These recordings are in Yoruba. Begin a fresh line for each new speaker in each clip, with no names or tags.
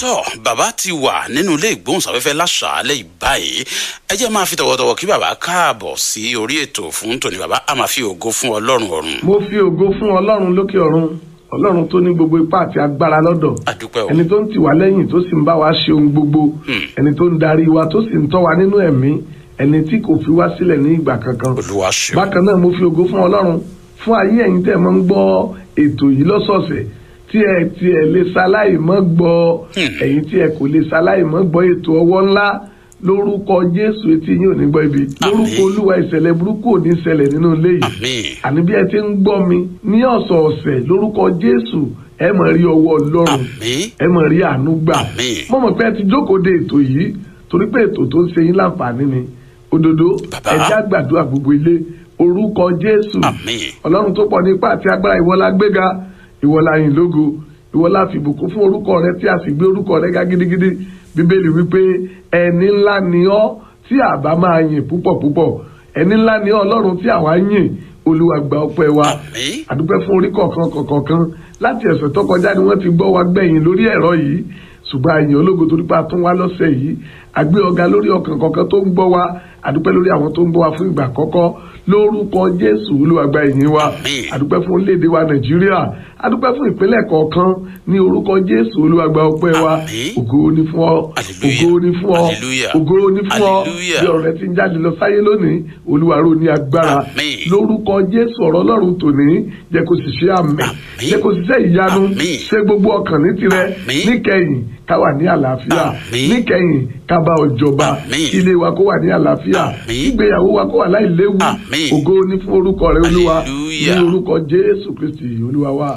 tọ́ bàbá ti wà nínú ilé ìgbóhùnsáfẹ́fẹ́ láṣàálẹ̀ ìbáyìí ẹ jẹ́ máa fi tọ̀wọ̀tọ̀wọ̀ kí bàbá káàbọ̀ sí orí ètò fún tòní bàbá a máa fi ògo fún ọlọ́run ọ̀run.
mo fi ògo fún ọlọ́run lókè ọ̀run ọlọ́run tó ní gbogbo ipá àti agbára lọ́dọ̀
àdúpẹ́ o
ẹni tó ń tì wá lẹ́yìn tó sì ń bá wa ṣe ohun gbogbo ẹni tó ń darí wa tó sì ń tọ́ wa nínú ẹ̀mí ẹni tí kò fi wá sílẹ̀ ní ìgbà kankan
olúwa ṣeun
bákan náà mo fi ògo fún ọlọ́run fún ayé ẹ̀yin tẹ́ ẹ máa ń gbọ́ ètò yìí lọ́sọ̀ọ̀sẹ̀ tí ẹ tí ẹ lè ṣaláì mọ́ gbọ́ ẹ̀yin tí ẹ kò lè ṣaláì mọ́ gbọ́ ètò ọwọ́ ńlá lórúkọ jésù etí yín ò ní gbọ́ ibi lórúkọ olúwa ìṣẹ̀lẹ̀ burúkú ò ní ṣẹlẹ̀ nínú ilé yìí
àmín
àní bí ẹ ti ń gbọ́ mi ní ọ̀sọ̀ọ̀sẹ̀ lórúkọ jésù ẹ máa rí ọwọ́ ọlọ́run
àmín
ẹ máa rí àánú gbà
Àmín.
mo mọ̀ pé ẹ ti jókòó de ètò yìí torí pé ètò tó ń ṣe yín láǹfààní ni òdodo
Bàbá.
ẹ jẹ́ á gbàdúrà gbogbo ilé orúkọ jésù
àmín
ọlọ́run tó pọ̀ ní ipá àti agbára ìwọ la gbéga ìwọ la yìn lógo ìwọ la fìbùkún fún orúkọ rẹ tí a sì gbé orúkọ rẹ ga gidigidi bíbélì wípé ẹni ńlá ni ọ́ tí àbá máa yìn púpọ̀ púpọ̀ ẹni ńlá ni ọ́ ọlọ́run tí àwa yìn olúwa gba ọpẹ́ wa
àmín
àdúpẹ́ fún orí kọ̀ọ̀kan kọ̀ọ̀kan láti ẹ̀sẹ̀ tó kọjá ni wọ́n ti gbọ́ wa gbẹ̀yìn lórí ẹ̀rọ yìí ṣùgbọ́n àyìn ológo torí pé a tún wá lọ́sẹ̀ yìí àgbé ọ̀gá lórí ọkàn kọ̀ọ̀kan tó ń gbọ́ wa àdúpẹ́ lórí àwọn tó ń gbọ́ wa fún ìgbà àkọ́kọ́ lórúkọ jésù olúwa gba ìyìn wa
Àmín.
àdúpẹ́ fún orílẹ̀-èdè wa nàìjíríà àdúpẹ́ fún ìpínlẹ̀ kọ̀ọ̀kan ní orúkọ jésù olúwa gba ọpẹ́ wa
Àmín.
ògo ni fún ọ
Hallelujah.
ògo ni fún ọ
Hallelujah.
ògo ni fún ọ
Hallelujah.
bí ọ̀rọ̀ rẹ ti ń jáde lọ sáyé lónìí olúwa ró ní agbára
Àmín.
lórúkọ jésù ọ̀rọ̀ ọlọ́run tòní jẹ́ kó sì ṣe àmì
Àmín.
jẹ́ kó sì ṣe ìyanu
Àmín.
ṣe gbogbo ọkàn ní tirẹ̀
Àmín.
níkẹyìn ká wà ní àlàáfíà
Àmín.
níkẹyìn ká bá ọ jọba
Àmín.
ilé wa kó wà ní àlàáfíà
Àmín.
ìgbéyàwó wa kó wà láìléwu
Àmín.
ògo ní fún orúkọ rẹ olúwa ní
Hallelujah.
orúkọ jésù kristi olúwa wa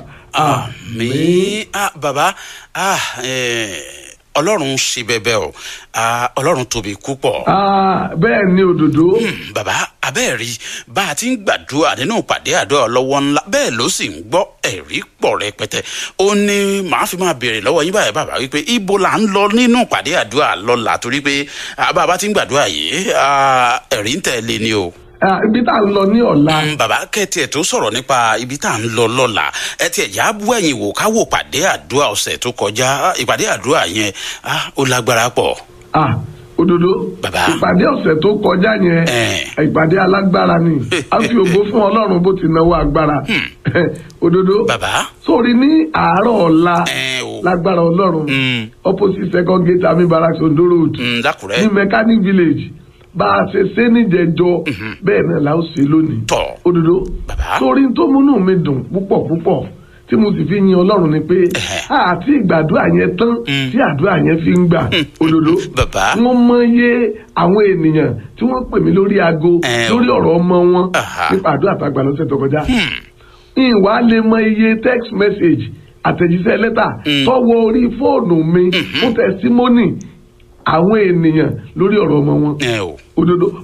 àmín ah bàbá ah eh, ọlọ́run ṣe bẹbẹ o ah ọlọ́run tóbi púpọ̀.
Ah, bẹ́ẹ̀ ni òdòdó
Hmm, bàbá abẹ́ẹ̀rí bá a ti ń gbàdúrà nínú ìpàdé àdúrà lọ́wọ́ ńlá bẹ́ẹ̀ ló sì ń gbọ́ ẹ̀rí pọ̀ rẹpẹtẹ ó ní màá fi máa béèrè lọ́wọ́ yín báyìí bàbá wípé ibo là ń lọ nínú ìpàdé àdúrà lọ́la torí pé ah, bá a bá ti ń gbàdúrà yìí ah, ẹ̀rí ń tẹ̀lé ni o.
Ah, ibi tá a ń lọ ní ọ̀la
Mm, bàbá kẹ́tì ẹ̀ tó sọ̀rọ̀ nípa ibi tá à ń lọ lọ́la ẹ tiẹ̀ já bú ẹ̀yìn wò ká wò pàdé àdúrà ọ̀sẹ̀ tó kọjá Ah, ìpàdé àdúrà yẹn ah, ó lágbára pọ̀.
Ah, òdòdó
Bàbá.
ìpàdé ọ̀sẹ̀ tó kọjá yẹn
Eh.
ìpàdé alágbára ni a fi ògo fún ọlọ́run bó ti náwó agbára òdòdó
bàbá
sórí ní àárọ̀ ọ̀la
ẹ o
lágbára ọlọ́run
Mm,
opposite second gate ami barracks ondo road
mm, dákùrẹ́
ní mechanic village bá a ṣe ṣe níjẹjọ bẹ́ẹ̀ náà la ó ṣe lónìí
tọ̀
òdòdó
Bàbá.
sórí tó múnú mi dùn púpọ̀ púpọ̀ tí mo sì fi yin ọlọ́run ni pé
Ẹ̀hẹ̀.
àti ìgbàdúrà yẹn tán
Mm.
tí àdúrà yẹn fi ń gbà òdòdó
bàbá
wọ́n mọye àwọn ènìyàn tí wọ́n pè mí lórí aago
Ẹ o.
lórí ọ̀rọ̀ ọmọ wọn
Aha.
nípa àdúrà tá a gbà lọ́sẹ̀ tó kọjá
Hmm,
ìwà lè mọ iye text message àtẹ̀jíṣẹ́ lẹ́tà
Mm.
tọ́wọ́ orí fóònù mi fún testimony àwọn ènìyàn lórí ọ̀rọ̀ ọmọ wọn
ẹ o
òdodo